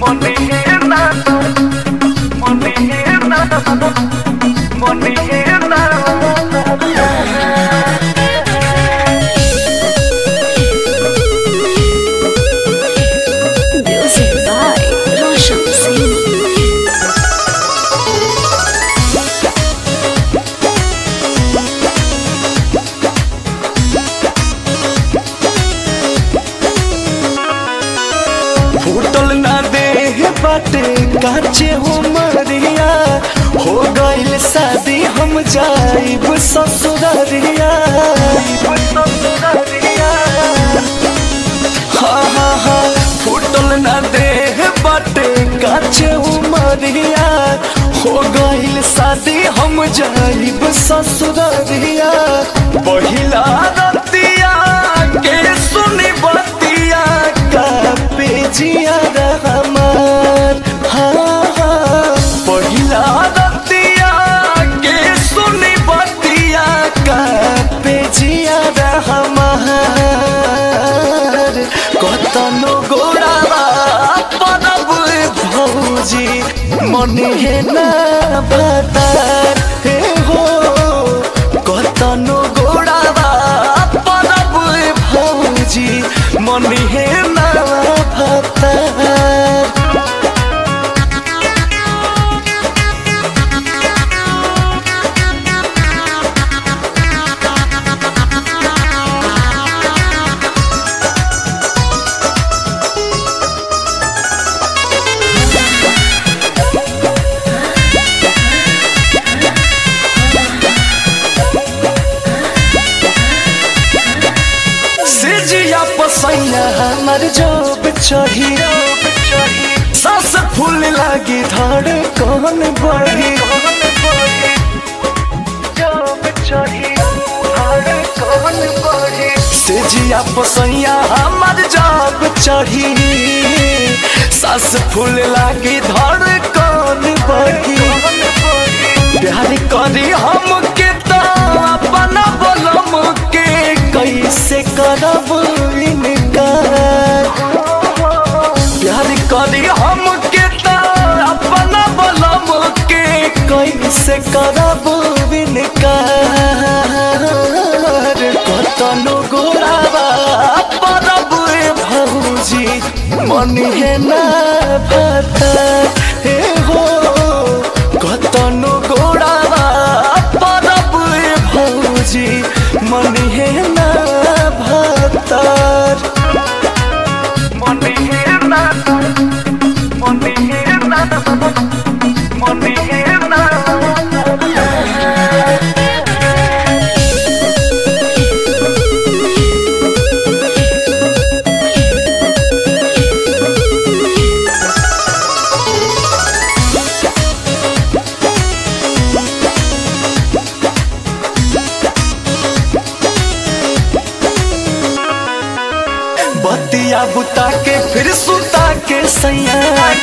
Music by Roshan Singh. फूटल ना दे बाटे काचे हो मरिया हो गइल शादी हम जाइब ससुररिया हाँ हाँ हाँ फूटल ना दे बाटे काचे हो मरिया हो गइल शादी हम जाइब ससुररिया पहिला रतिया के सुनी बतिया का पेजिया रहमान हाँ हाँ पहिला रतिया के सुनी बतिया का पेजिया रहमान कतनो गोड़ावा परब भौजी मने हे ना भतार हे हो कतनो गोड़ावा परब भौजी मने हे ना भतार सिजिया पसैया हमर जोब चढ़ी सास फूल लागी धड़ कौन बढ़ी सिजिया पसैया हमर जोब चढ़ी सास फूल लागी धड़ कौन बढ़ी प्यार करी हम के तो अपना बोलम के कैसे करब इनकार प्यार करी हम के तो अपना बोलम के कैसे करब इनकार कतनो गोरावा परब भौजी मन है ना भता हे हो कतनो गोड़ावा परब भौजी मन हे ना भतार मन हे ना मन हे ना मन हे ना बतिया बुता के फिर सुता के सैया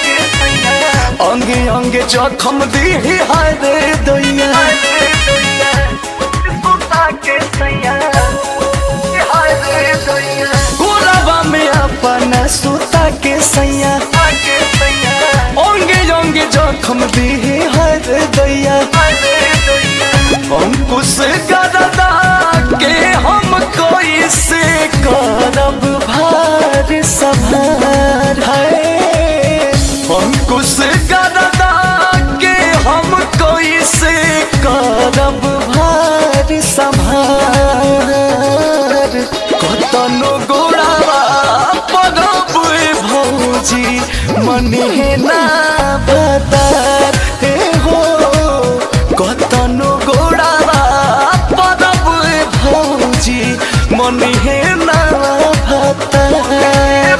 अंगे अंगे जखम दी हाय रे दैया गोरावा में अपना सुता के सैया अंगे अंगे जखम दी हाय रे दैया अंकुश गरदा के हम कोई से करब भार सभार है अंकुश गरदा के हम कोई से करब भार सभार कतनो गोड़ावा परब भौजी मन हे ना बदार हे हो कतनो गोड़ावा परब भौजी मन हे ना भतार